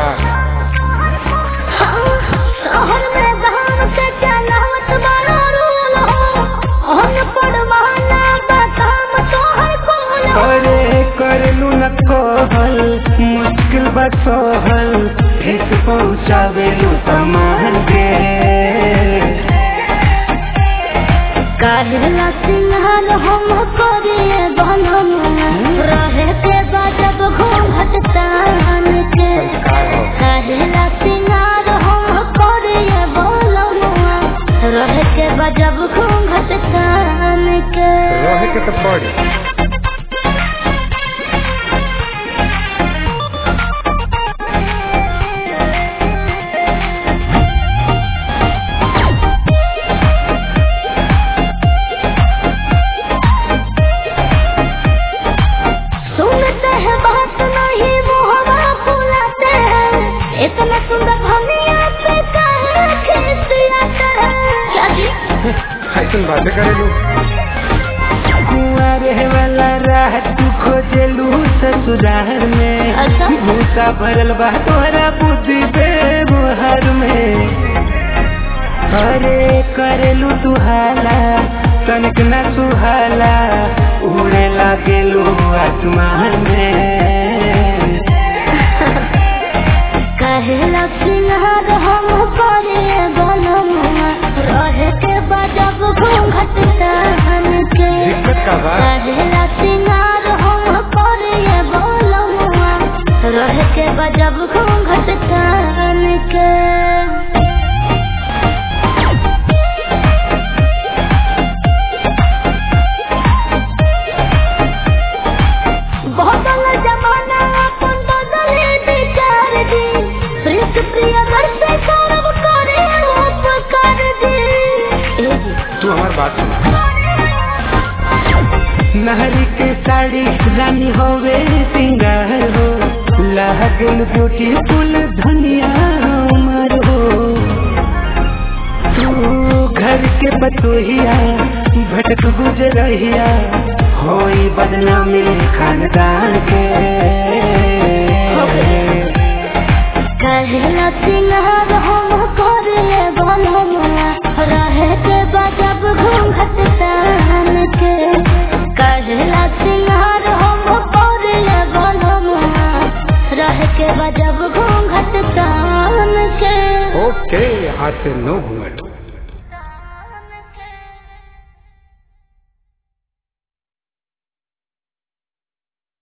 का शहर में बहन के चलावत बड़ा रूल हो हम पड़वाना बताम तोहर कौन हो करे करलू न कहल मुश्किल बसहल ठेस पहुँचावेलू सामान के काहेला सिंहार हम करिए बनम रहे के बाजब घूंघट तान के काहेला सिंहार हम करिए बनम रहे के बाजब घूंघट तान के रहे के तो पड़ी सुनते हैं बात नहीं वो हवा फुलाते हैं इतना सुंदर धनिया पे काहे खिसियाते हैं क्या जी ऐसन बातें करेलू कुआरे वाला राह तू खोजेलू ससुराल में अच्छा। भूसा भरल बा तोरा बुद्धि व्यवहार में अरे करेलू तू हाला तनिक न सुहाला उड़े लागेलू आसमान में कहेला सिंहार हम करे बनमुआ रहे के बजब घूंघट तान के दिक्कत का बा कहेला सिंहार हम करे बनमुआ रहे के बजब घूंघट तान के बदल जमाना अपन बदले विचार दी प्रिंस प्रिय से गौरव करे उपकार दी तू हमार बात सुन नहरी के साड़ी रानी होवे सिंगार हो लागल ब्यूटीफुल धनिया उमर हो तू घर के बतोहिया भटक गुजरहिया होई बदनामी खानदान के कहला सिंगार हम करे बनमुआ रहे के बजब घूंघट तान के कहला सिंगार हम करे बनमुआ रहे के बजब घूंघट तान के ओके आज से नो घूंघट